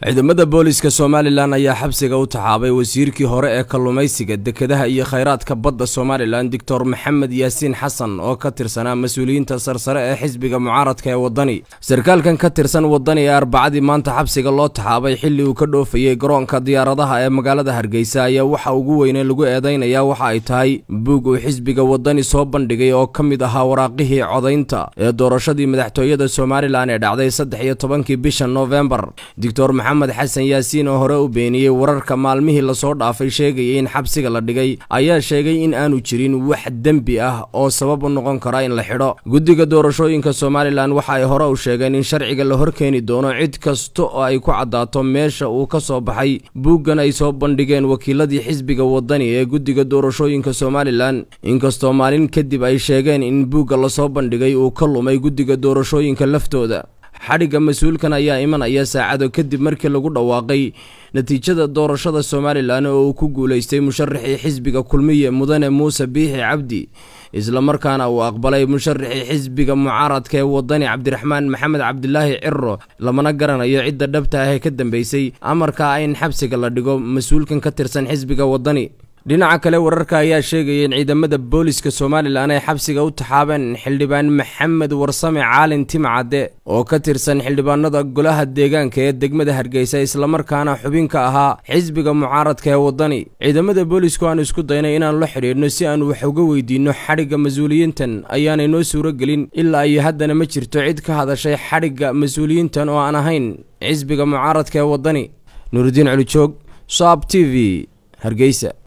ciidamada booliska somalilan ayaa xabsiga u taxaabay wasiirkii hore ee kalluumaysiga dekedaha iyo khayraadka badda somalilan doctor maxamed yaasiin xasan oo ka tirsanaa mas-uuliyiinta sarsare ee xisbiga mucaaradka ee waddani sarkaalkan ka tirsan waddani ee arbacadii maanta xabsiga loo taxaabay xilli uu ka dhoofayey garoonka diyaaradaha ee magaalada hargeysa ayaa waxa ugu weyne lagu eedaynayaa waxa ay tahay buug uu xisbiga waddani soo bandhigay oo ka mid ahaa waraaqihii codaynta ee doorashadii madaxtooyada somalilan ee dhacday saddex iyo tobankii bisha noofembar doctor maxamed xasan yaasiin oo hore u beeniyey wararka maalmihii lasoo dhaafay sheegayay in xabsiga la dhigay ayaa sheegay in aanu jirin wax dembi ah oo sabab u noqon kara in la xidho guddiga doorashooyinka somalilan waxa ay hore u sheegeen in sharciga la horkeeni doono cid kasta oo ay ku caddaato meesha uu ka soo baxay buuggan ay soo bandhigeen wakiiladii xisbiga waddani ee guddiga doorashooyinka somalilan inkastoo maalin kadib ay sheegeen in buugga lasoo bandhigay uu ka lumay guddiga doorashooyinka laftooda xadhigga mas-uulkan ayaa imanaya saacado kadib markii lagu dhawaaqay natiijada doorashada somalilan oo uu ku guulaystay musharaxii xisbiga kulmiye mudane muuse biixi cabdi islamarkaana uu aqbalay musharaxii xisbiga mucaaradka ee waddani cabdiraxmaan maxamed cabdilaahi ciro lamana garanayo cidda dhabta ah ee ka dambeysay amarka ah in xabsiga la dhigo mas-uulkan ka tirsan xisbiga waddani dhinaca kale wararka ayaa sheegaya in ciidamada booliska somalilan ay xabsiga u taxaabeen xildhibaan maxamed warsame caalin timcadde oo ka tirsan xildhibaanada golaha deegaanka ee degmada hargeysa islamarkaana xubin ka ahaa xisbiga mucaaradka ee waddani ciidamada boolisku aan isku daynay inaan la xidhiidhno si aan wax uga weydiinno xadhigga mas-uuliyiintan ayaanay noo suuro gelin ilaa iyo haddana ma jirto cid ka hadashay xadhigga mas-uuliyiintan oo aan ahayn xisbiga mucaaradka ee waddani nuuridiin colijoog saab t v hargeysa